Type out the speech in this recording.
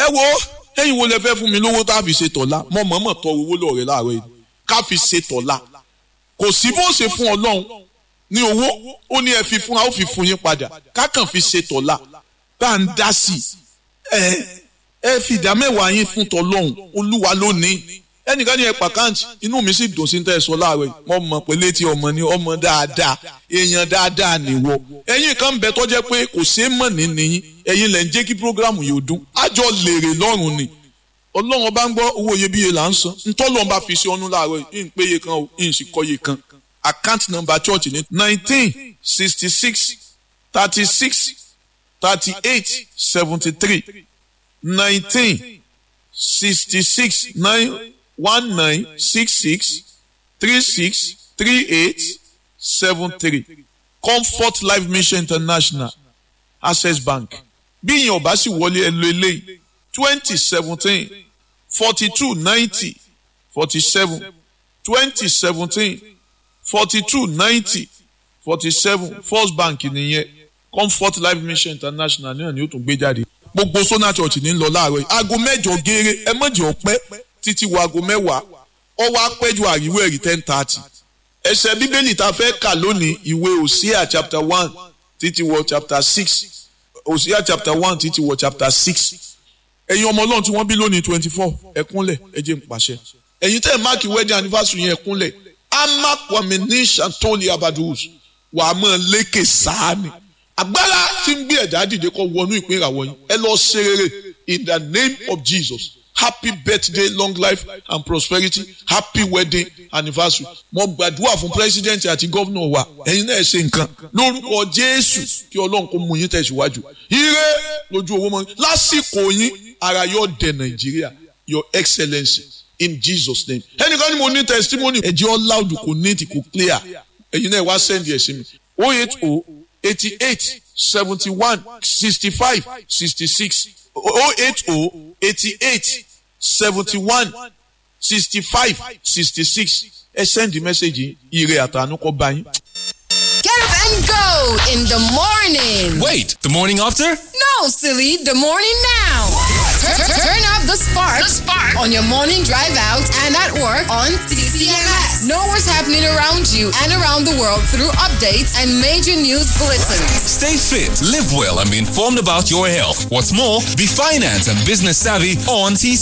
ẹ wo ẹ̀yin wo lẹ fẹ́ fún mi lówó tá a fi ṣe tọ̀la mọ mọ̀ọ́mọ̀ tọ owó lọ́ọ̀rẹ́ láàárọ̀ yìí ká fi ṣe tọ̀la kò sí bó ṣe fún ọlọ́run ní owó ó ní ẹ fi fún wa ó fi fún yín padà ká kàn fi ṣe tọ̀la tá à ń dá sí ẹ ẹ fi ìdá mẹ́wàá yín fún tọlọ́run olúwa lónìí ẹnìkan ní ẹ pàkáǹtì inú mi sì dùn sí ní tẹ́ ẹ sọ láàárọ̀ yìí mo mọ̀ pé létí ọmọ ni ọmọ dáadáa èèyàn dáadáa nìwọ ẹ̀yin kan ń bẹ tó jẹ́ pé kò ṣeé mọ̀ ní nìyín ẹ̀yin lẹ ń jẹ́ kí programu yìí ó dún àjọ lèrè lọ́rùn ni ọlọ́run ọba ń gbọ́ owó iyebíye là ń san ntọ́lọ́run bá fi ṣe ọ́nú láàárọ̀ yìí ń péye kan o ń sì kọ́ye kan account number church ní nineteen sixty six thirty six thirty eight seventy three nineteen sixty six nine one nine six six three six three eight seven three comfort life mission international access bank bí ìyẹn ọba sì wọlé ẹ lo eléyìí twenty seventeen forty two ninety forty seven twenty seventeen forty two ninety forty seven first bank nìyẹn comfort life mission international náà ni ó tún gbé jáde gbogbo sona church ní lọ láàárọ̀ yìí aago mẹ́jọ gééré ẹ mọ̀jẹ̀ ọ̀pẹ́ títí wo aago mẹ́wàá ọwọ́ apẹ́jù àríwó ẹ̀rí ten thirty ẹsẹ̀ bíbélì tá a fẹ́ kà lónìí ìwé òsíà chapter one títí wọ chapter six òsíà chapter one títí wọ chapter six ẹ̀yin ọmọ ọlọ́run tí wọ́n bí lónìí twenty four ẹ̀kúnlẹ̀ ẹ jẹ́ n pàṣẹ ẹ̀yin tẹ́ ẹ̀ máàkì wedding anniversary yẹn ẹ̀kúnlẹ̀ amakwami ní santoli abadus wàá mọ̀ lékè sáàni agbára tí ń gbé ẹ̀dá dìde kọ́ wọnú ìpín ìràwọ̀ yín ẹ lọ ṣe rere in the name of Jesus happy birthday long life and prosperity happy wedding anniversary mo gbàdúrà fún president àti gómìnà wa ẹ̀yin náà ṣe nǹkan lórúkọ Jésù kí Ọlọ́run kó mú yín tẹ̀síwájú ire lójú owó mọ́ lásìkò yín ara yóò dé Nàìjíríà your excellency in Jesus name ẹnìkan ni mo ní testimony ẹ̀jẹ̀ ọ́ loud kò neat kò clear ẹ̀yin náà wá send ẹ̀ sí mi oh eight oh eighty eight seventy one sixty five sixty six oh eight oh eighty eight seventy one sixty five sixty six ẹ send the message ire àtànú kọ bá yín. Get up and go in the morning. Wait, the morning after? No, silly, the morning now. Turn, turn- turn up the spark, the spark on your morning drive out and at work on CCMS. Know what's happening around you and around the world through updates and major news bulletins. Stay fit, live well, and be informed about your health. What's more, be finance and business savvy on TC